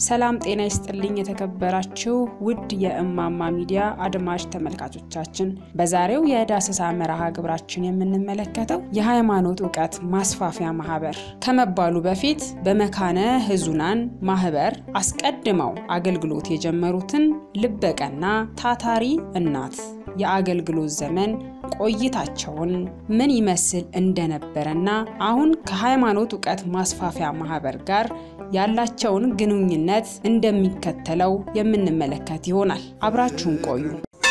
ሰላም ጤና ይስጥልኝ የተከበራችሁ ውድ የእማማ ሚዲያ አድማጭ ተመልካቾቻችን፣ በዛሬው የዳሰሳ መርሃ ግብራችን የምንመለከተው የሃይማኖት እውቀት ማስፋፊያ ማህበር ከመባሉ በፊት በመካነ ሕዙናን ማህበር አስቀድመው አገልግሎት የጀመሩትን ልበቀና ታታሪ እናት የአገልግሎት ዘመን ቆይታቸውን ምን ይመስል እንደነበረና አሁን ከሃይማኖት እውቀት ማስፋፊያ ማህበር ጋር ያላቸውን ግንኙነት እንደሚከተለው የምንመለከት ይሆናል። አብራችሁን ቆዩ።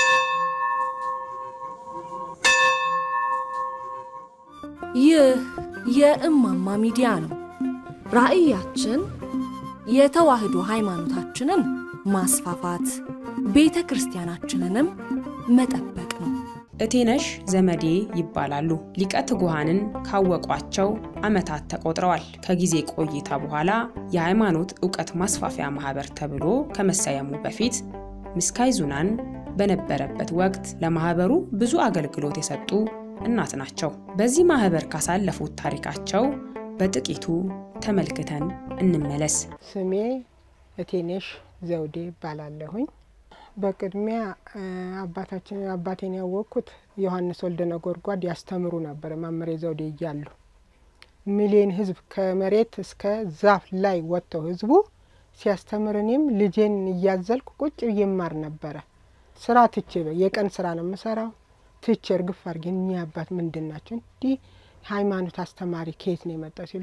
ይህ የእማማ ሚዲያ ነው። ራዕያችን የተዋህዶ ሃይማኖታችንን ማስፋፋት፣ ቤተ ክርስቲያናችንንም መጠበቅ ነው። እቴነሽ ዘመዴ ይባላሉ። ሊቀ ትጉሃንን ካወቋቸው ዓመታት ተቆጥረዋል። ከጊዜ ቆይታ በኋላ የሃይማኖት እውቀት ማስፋፊያ ማህበር ተብሎ ከመሰየሙ በፊት ምስካየ ኅዙናን በነበረበት ወቅት ለማህበሩ ብዙ አገልግሎት የሰጡ እናት ናቸው። በዚህ ማህበር ካሳለፉት ታሪካቸው በጥቂቱ ተመልክተን እንመለስ። ስሜ እቴነሽ ዘውዴ ይባላለሁኝ። በቅድሚያ አባታችን አባቴን ያወቅኩት ዮሐንስ ወልደ ነጎድጓድ ያስተምሩ ነበር። መምሬ ዘውዴ እያሉ ሚሊዮን ህዝብ ከመሬት እስከ ዛፍ ላይ ወጥተው ህዝቡ ሲያስተምር እኔም ልጄን እያዘልኩ ቁጭ ብዬ እማር ነበረ። ስራ ትቼ የቀን ስራ ነው የምሰራው። ትቼ እርግፍ አድርጌ እኚህ አባት ምንድን ናቸው እንዲህ ሃይማኖት አስተማሪ ከየት ነው የመጣው ሲሉ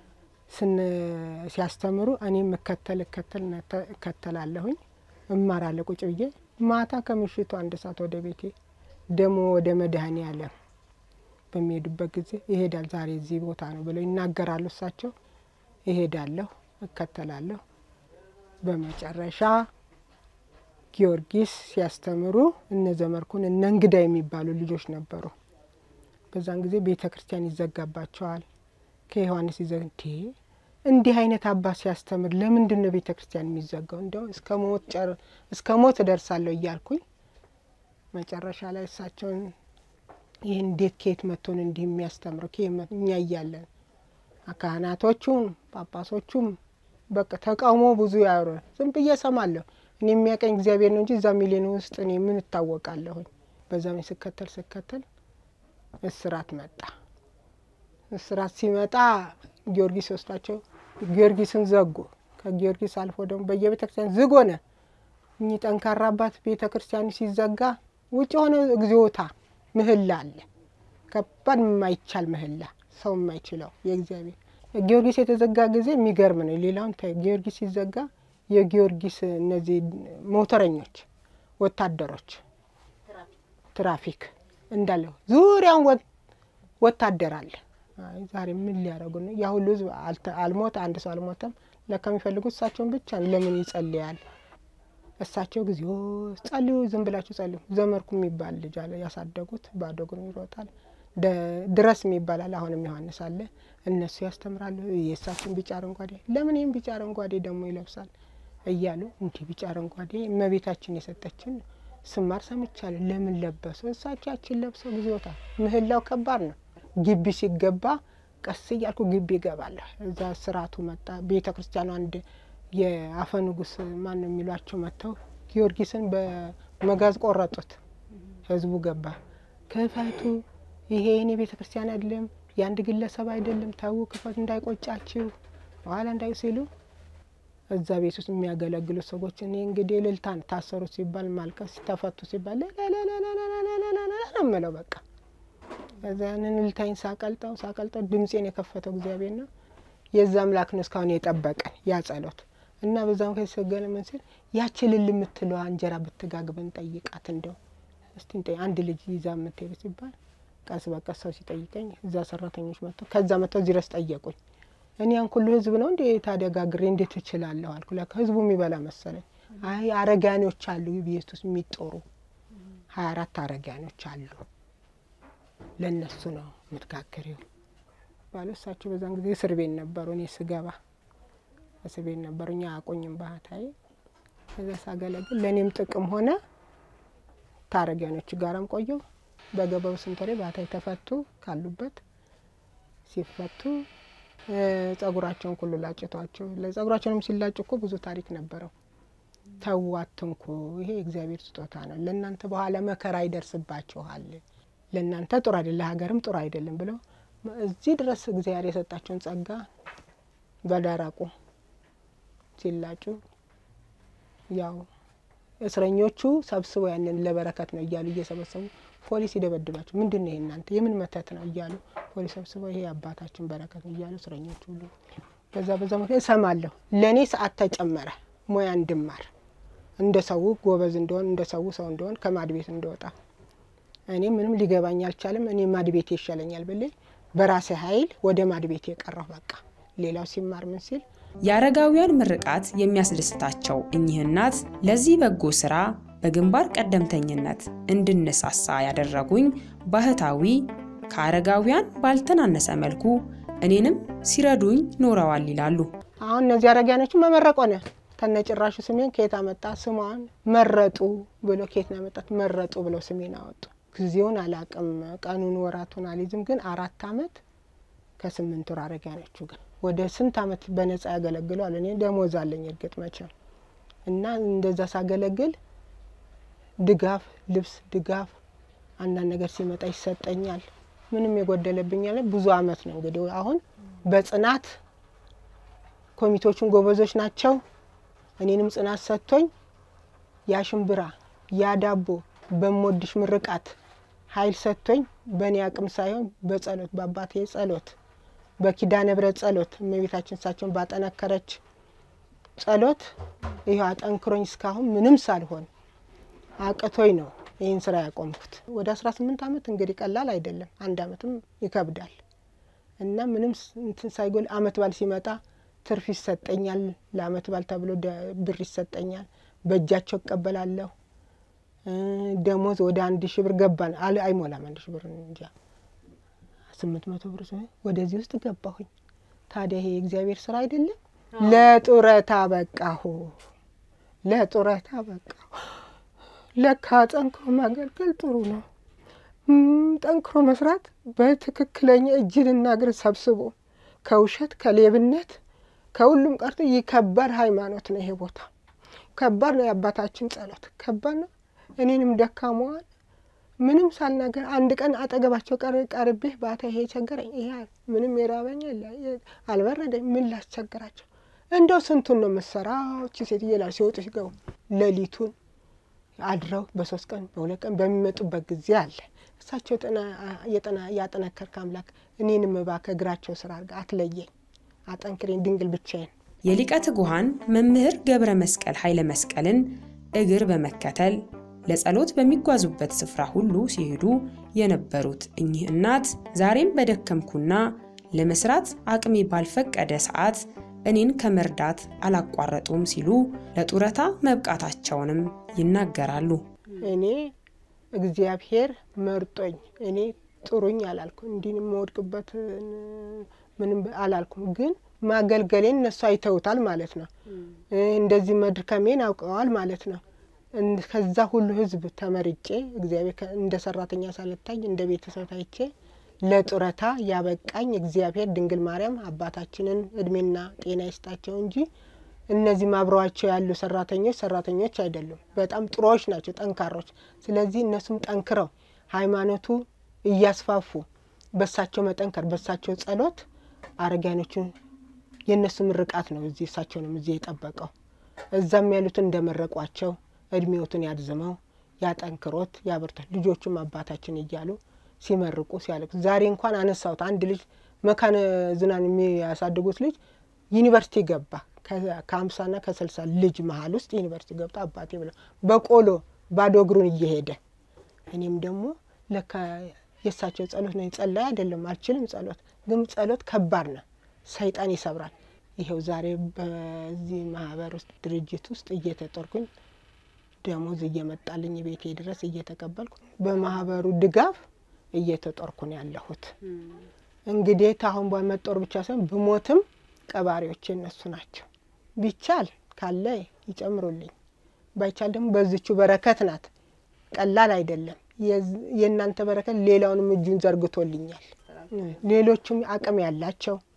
ሲያስተምሩ እኔም እከተል እከተል እከተላለሁኝ እማራለሁ ቁጭ ብዬ ማታ ከምሽቱ አንድ ሰዓት ወደ ቤቴ ደግሞ ወደ መድኃኔ ዓለም በሚሄዱበት ጊዜ ይሄዳል ዛሬ እዚህ ቦታ ነው ብለው ይናገራሉ። እሳቸው ይሄዳለሁ፣ እከተላለሁ። በመጨረሻ ጊዮርጊስ ሲያስተምሩ እነ ዘመርኩን እነ እንግዳ የሚባሉ ልጆች ነበሩ። በዛን ጊዜ ቤተ ክርስቲያን ይዘጋባቸዋል። ከዮሐንስ ይዘግ እንዴ እንዲህ አይነት አባት ሲያስተምር ለምንድን ነው ቤተ ክርስቲያን የሚዘጋው? እንዲያው እስከ ሞት እደርሳለሁ እያልኩኝ መጨረሻ ላይ እሳቸውን ይህን እንዴት ከየት መጥቶን እንዲህ የሚያስተምረው እኛ እያለን ካህናቶቹም ጳጳሶቹም በቃ ተቃውሞ ብዙ ያወሩ ዝም ብዬ እሰማለሁ። እኔ የሚያቀኝ እግዚአብሔር ነው እንጂ እዛ ሚሊዮን ውስጥ እኔ ምን እታወቃለሁኝ? በዛም ስከተል ስከተል እስራት መጣ። እስራት ሲመጣ ጊዮርጊስ ወስዳቸው ጊዮርጊስን ዘጉ። ከጊዮርጊስ አልፎ ደግሞ በየቤተ ክርስቲያን ዝግ ሆነ። እኚህ ጠንካራ አባት ቤተ ክርስቲያኑ ሲዘጋ ውጭ የሆነ እግዚኦታ ምህላ አለ። ከባድ የማይቻል ምህላ ሰው የማይችለው የእግዚአብሔር ጊዮርጊስ የተዘጋ ጊዜ የሚገርም ነው። ሌላውን ጊዮርጊስ ሲዘጋ የጊዮርጊስ እነዚህ ሞተረኞች፣ ወታደሮች፣ ትራፊክ እንዳለ ዙሪያውን ወታደር አለ። ዛሬ ምን ሊያደርጉ ነው? ያ ሁሉ ህዝብ አልሞተ፣ አንድ ሰው አልሞተም። ለካ የሚፈልጉት እሳቸውን ብቻ ነው። ለምን ይጸልያል? እሳቸው ጊዜ ጸልዩ፣ ዝም ብላችሁ ጸልዩ። ዘመርኩ የሚባል ልጅ አለ ያሳደጉት፣ ባዶ እግሩን ይሮጣል። ድረስ የሚባላል አሁንም ዮሐንስ አለ። እነሱ ያስተምራሉ። የእሳቸውን ቢጫ አረንጓዴ፣ ለምን ይህም ቢጫ አረንጓዴ ደግሞ ይለብሳል እያሉ እንዲህ ቢጫ አረንጓዴ እመቤታችን የሰጠችን ስማር ሰምቻለሁ። ለምን ለበሱ? እሳቸው ያችን ለብሰው ጊዜዎታ ምህላው ከባድ ነው። ግቢ ሲገባ ቀስ እያልኩ ግቢ ይገባለሁ። እዛ ስርዓቱ መጣ። ቤተ ክርስቲያኑ አንድ የአፈ ንጉስ ማን ነው የሚሏቸው መጥተው ጊዮርጊስን በመጋዝ ቆረጡት። ህዝቡ ገባ። ክፈቱ፣ ይሄ የኔ ቤተ ክርስቲያን አይደለም፣ የአንድ ግለሰብ አይደለም፣ ታው ክፈቱ፣ እንዳይቆጫችሁ በኋላ እንዳይ ሲሉ እዛ ቤት ውስጥ የሚያገለግሉ ሰዎች እኔ እንግዲህ እልልታን ታሰሩ ሲባል ማልቀስ፣ ተፈቱ ሲባል ነው የምለው በቃ ከዛ ያንን እልልታይን ሳቀልጠው ሳቀልጠው ድምፄን የከፈተው እግዚአብሔር ነው። የዛ አምላክ ነው እስካሁን የጠበቀን ያ ጸሎት እና በዛ ምክንያት ሰገለ ምን ሲል ያቺ ልል የምትለዋ እንጀራ ብትጋግበን ጠይቃት እንደው እስቲ አንድ ልጅ ይዛ የምትሄዱ ሲባል ቀስ በቀስ ሰው ሲጠይቀኝ እዛ ሰራተኞች መጥተው ከዛ መጥተው እዚህ ድረስ ጠየቁኝ። እኔ ያን ሁሉ ህዝብ ነው እንዴ ታዲያ ጋግሬ እንዴት እችላለሁ አልኩ። ለካ ህዝቡ የሚበላ መሰለኝ። አይ አረጋኖች አሉ ቤት ውስጥ የሚጦሩ ሀያ አራት አረጋኖች አሉ ለእነሱ ነው የምትጋግሪው ባሉ እሳቸው በዛን ጊዜ እስር ቤት ነበሩ። እኔ ስገባ እስር ቤት ነበሩ። እኛ አቆኝም ባህታዊ እዛ ሳገለግል ለእኔም ጥቅም ሆነ ታረጊያኖቹ ጋራም ቆየው። በገባው ስንት ወሬ ባህታዊ ተፈቱ ካሉበት ሲፈቱ ጸጉራቸውን ሁሉ ላጭቷቸው ጸጉራቸውንም ሲላጭ እኮ ብዙ ታሪክ ነበረው። ተዉ አትንኩ፣ ይሄ የእግዚአብሔር ስጦታ ነው፣ ለእናንተ በኋላ መከራ ይደርስባችኋል፣ ለእናንተ ጥሩ አይደለም፣ ለሀገርም ጥሩ አይደለም ብለው እዚህ ድረስ እግዚአብሔር የሰጣቸውን ጸጋ በደረቁ ሲላጩ ያው እስረኞቹ ሰብስበው ያንን ለበረከት ነው እያሉ እየሰበሰቡ ፖሊስ ይደበድባቸው። ምንድን ነው ይሄ እናንተ የምን መተት ነው እያሉ ፖሊስ ሰብስበው ይሄ አባታችን በረከት ነው እያሉ እስረኞቹ ሁሉ በዛ በዛ ምክንያት እሰማለሁ። ለእኔ ሰዓት ተጨመረ ሙያ እንድማር እንደ ሰው ጎበዝ እንደሆን እንደ ሰው ሰው እንደሆን ከማድ ቤት እንደወጣ እኔ ምንም ሊገባኝ አልቻለም። እኔ ማድ ቤት ይሻለኛል ብሌ በራሴ ኃይል ወደ ማድ ቤት የቀረሁ በቃ ሌላው ሲማር ምን ሲል የአረጋውያን ምርቃት የሚያስደስታቸው እኚህ እናት ለዚህ በጎ ስራ በግንባር ቀደምተኝነት እንድነሳሳ ያደረጉኝ ባህታዊ ከአረጋውያን ባልተናነሰ መልኩ እኔንም ሲረዱኝ ኖረዋል ይላሉ። አሁን እነዚህ አረጋውያኖችን መመረቅ ሆነ። ተነጭራሹ ስሜን ከየት አመጣ? ስሟን መረጡ ብሎ ከየት ነው ያመጣት? መረጡ ብለው ስሜን አወጡ። ጊዜውን አላቅም፣ ቀኑን ወራቱን አልይዝም። ግን አራት አመት ከስምንት ወር አረጋውያኖቹ ግን ወደ ስንት አመት በነጻ ያገለግለዋል። እኔ ደሞዝ አለኝ እርግጥ መቼም እና እንደዛ ሳገለግል ድጋፍ ልብስ ድጋፍ አንዳንድ ነገር ሲመጣ ይሰጠኛል። ምንም የጎደለብኝ ያለ ብዙ አመት ነው እንግዲህ አሁን በጽናት ኮሚቴዎቹን ጎበዞች ናቸው። እኔንም ጽናት ሰጥቶኝ ያ ሽምብራ ያ ዳቦ በምወድሽ ምርቃት ኃይል ሰጥቶኝ በእኔ አቅም ሳይሆን በጸሎት በአባቴ ጸሎት በኪዳነ ምሕረት ጸሎት እመቤታችን እሳቸውን ባጠነከረች ጸሎት ይህ አጠንክሮኝ እስካሁን ምንም ሳልሆን አቅቶኝ ነው ይህን ስራ ያቆምኩት። ወደ አስራ ስምንት አመት እንግዲህ ቀላል አይደለም። አንድ አመትም ይከብዳል እና ምንም እንትን ሳይጎል አመት ባል ሲመጣ ትርፍ ይሰጠኛል። ለአመት ባል ተብሎ ብር ይሰጠኛል። በእጃቸው እቀበላለሁ። ደሞዝ ወደ አንድ ሺ ብር ገባን አለ አይሞላም። አንድ ሺ ብር እንጃ ስምንት መቶ ብር ወደዚህ ውስጥ ገባሁኝ። ታዲያ ይሄ የእግዚአብሔር ስራ አይደለም? ለጡረታ በቃሁ፣ ለጡረታ በቃሁ። ለካ ጠንክሮ ማገልገል ጥሩ ነው። ጠንክሮ መስራት በትክክለኛ እጅንና እግር ሰብስቦ ከውሸት ከሌብነት ከሁሉም ቀርቶ ይህ ከባድ ሃይማኖት ነው። ይሄ ቦታ ከባድ ነው። የአባታችን ጸሎት ከባድ ነው። እኔንም ደካማዋን ምንም ሳልናገር አንድ ቀን አጠገባቸው ቀርቤ ባታ ይሄ ቸገረኝ፣ ይሄ ምንም የራበኝ አልበረደኝ፣ ምን ላስቸግራቸው? እንደው ስንቱን ነው የምሰራው? እቺ ሴትዬ ላይ ሲወጡ ሲገቡ ሌሊቱን አድረው በሶስት ቀን በሁለት ቀን በሚመጡበት ጊዜ አለ። እሳቸው ያጠነከርክ አምላክ እኔንም እባክህ እግራቸው ስራ አድርገህ አትለየኝ፣ አጠንክሬን ድንግል ብቻዬን የሊቀ ትጉሃን መምህር ገብረ መስቀል ኃይለ መስቀልን እግር በመከተል ለጸሎት በሚጓዙበት ስፍራ ሁሉ ሲሄዱ የነበሩት እኚህ እናት ዛሬም በደከምኩና ለመስራት አቅሜ ባልፈቀደ ሰዓት እኔን ከመርዳት አላቋረጡም ሲሉ ለጡረታ መብቃታቸውንም ይናገራሉ። እኔ እግዚአብሔር መርጦኝ እኔ ጥሩኝ አላልኩም፣ እንዲህ የምወድቅበት ምንም አላልኩም። ግን ማገልገሌን እነሱ አይተውታል ማለት ነው። እንደዚህ መድከሜን አውቀዋል ማለት ነው። ከዛ ሁሉ ሕዝብ ተመርጬ እግዚአብሔር እንደ ሰራተኛ ሳልታይ እንደ ቤተሰብ ታይቼ ለጡረታ ያበቃኝ እግዚአብሔር ድንግል ማርያም አባታችንን እድሜና ጤና ይስጣቸው እንጂ እነዚህም አብረዋቸው ያሉ ሰራተኞች ሰራተኞች አይደሉም። በጣም ጥሩዎች ናቸው፣ ጠንካሮች። ስለዚህ እነሱም ጠንክረው ሃይማኖቱ እያስፋፉ በሳቸው መጠንከር በሳቸው ጸሎት አረጋኖቹን የእነሱ ምርቃት ነው እዚህ እሳቸውንም እዚህ የጠበቀው እዛም ያሉትን እንደመረቋቸው እድሜዎትን ያድዝመው ያጠንክሮት ያበርቶት ልጆቹም አባታችን እያሉ ሲመርቁ ሲያለቅሱ ዛሬ እንኳን አነሳሁት። አንድ ልጅ መካነ ዝናን የሚያሳድጉት ልጅ ዩኒቨርሲቲ ገባ። ከሀምሳና ከስልሳ ልጅ መሀል ውስጥ ዩኒቨርሲቲ ገብቶ አባቴ ብለው በቆሎ ባዶ እግሩን እየሄደ እኔም ደግሞ ለካ የእሳቸው ጸሎት ነው። ጸላይ አይደለም አልችልም። ጸሎት ግን ጸሎት ከባድ ነው፣ ሰይጣን ይሰብራል። ይኸው ዛሬ በዚህ ማህበር ውስጥ ድርጅት ውስጥ እየተጦርኩኝ ደሞዝ እየመጣልኝ ቤቴ ድረስ እየተቀበልኩ በማህበሩ ድጋፍ እየተጦርኩ ነው ያለሁት። እንግዲህ ታሁን በመጦር ብቻ ሳይሆን ብሞትም ቀባሪዎች እነሱ ናቸው። ቢቻል ካለ ይጨምሩልኝ፣ ባይቻል ደግሞ በዝቹ በረከት ናት። ቀላል አይደለም። የእናንተ በረከት ሌላውንም እጁን ዘርግቶልኛል። ሌሎቹም አቅም ያላቸው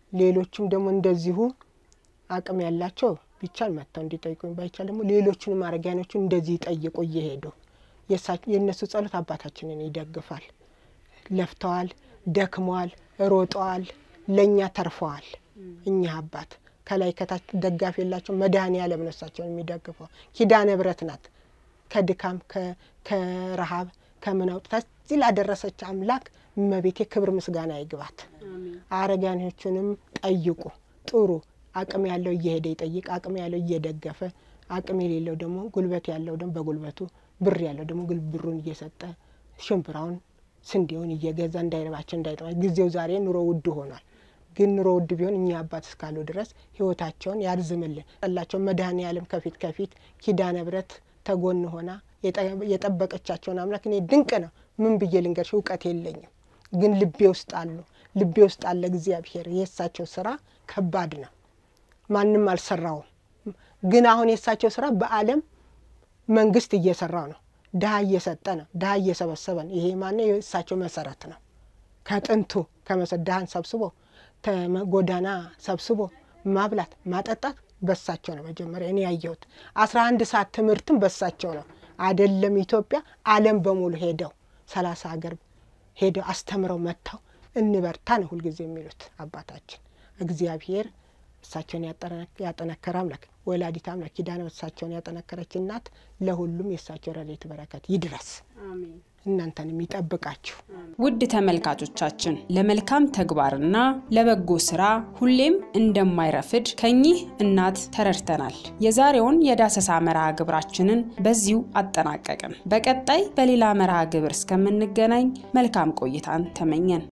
ሌሎችም ደግሞ እንደዚሁ አቅም ያላቸው ቢቻል መጥተው እንዲጠይቁኝ፣ ባይቻል ደግሞ ሌሎቹንም አረጋኖቹን እንደዚህ ይጠይቁ እየሄዱ የእነሱ ጸሎት አባታችንን ይደግፋል። ለፍተዋል፣ ደክመዋል፣ ሮጠዋል፣ ለእኛ ተርፈዋል። እኛ አባት ከላይ ከታች ደጋፊ የላቸው መድኃኔ ዓለም ነው እሳቸውን የሚደግፈው። ኪዳነ ምሕረት ናት ከድካም ከረሃብ ከምን አውጥታ እዚህ ላደረሰች አምላክ እመቤቴ ክብር ምስጋና ይግባት። አረጋኖቹንም ጠይቁ ጥሩ አቅም ያለው እየሄደ ይጠይቅ፣ አቅም ያለው እየደገፈ፣ አቅም የሌለው ደግሞ ጉልበት ያለው ደግሞ በጉልበቱ ብር ያለው ደግሞ ብሩን እየሰጠ ሽምብራውን ስንዴውን እየገዛ እንዳይረባቸው እንዳይጠማ ጊዜው ዛሬ ኑሮ ውድ ሆኗል። ግን ኑሮ ውድ ቢሆን እኛ አባት እስካሉ ድረስ ሕይወታቸውን ያርዝምልን። ጠላቸው መድኃኔ ዓለም ከፊት ከፊት ኪዳነ ምሕረት ተጎን ሆና የጠበቀቻቸውን አምላክ እኔ ድንቅ ነው። ምን ብዬ ልንገርሽ? እውቀት የለኝም፣ ግን ልቤ ውስጥ አሉ። ልቤ ውስጥ አለ እግዚአብሔር። የእሳቸው ስራ ከባድ ነው። ማንም አልሰራውም። ግን አሁን የእሳቸው ስራ በዓለም መንግስት እየሰራው ነው። ድሀ እየሰጠ ነው። ድሀ እየሰበሰበ ነው። ይሄ ማነው? የእሳቸው መሰረት ነው። ከጥንቱ ከመሰ ድሀን ሰብስቦ ጎዳና ሰብስቦ ማብላት ማጠጣት በሳቸው ነው። መጀመሪያ እኔ ያየሁት አስራ አንድ ሰዓት ትምህርትም በሳቸው ነው። አይደለም ኢትዮጵያ ዓለም በሙሉ ሄደው ሰላሳ ሀገር ሄደው አስተምረው መጥተው እንበርታ ነው ሁልጊዜ የሚሉት አባታችን እግዚአብሔር እሳቸውን ያጠነከረ አምላክ ወላዲት አምላክ ኪዳነ እሳቸውን ያጠነከረች እናት ለሁሉም የእሳቸው ረድኤት በረከት ይድረስ፣ እናንተንም ይጠብቃችሁ። ውድ ተመልካቾቻችን ለመልካም ተግባርና ለበጎ ስራ ሁሌም እንደማይረፍድ ከኚህ እናት ተረድተናል። የዛሬውን የዳሰሳ መርሃ ግብራችንን በዚሁ አጠናቀቅን። በቀጣይ በሌላ መርሃ ግብር እስከምንገናኝ መልካም ቆይታን ተመኘን።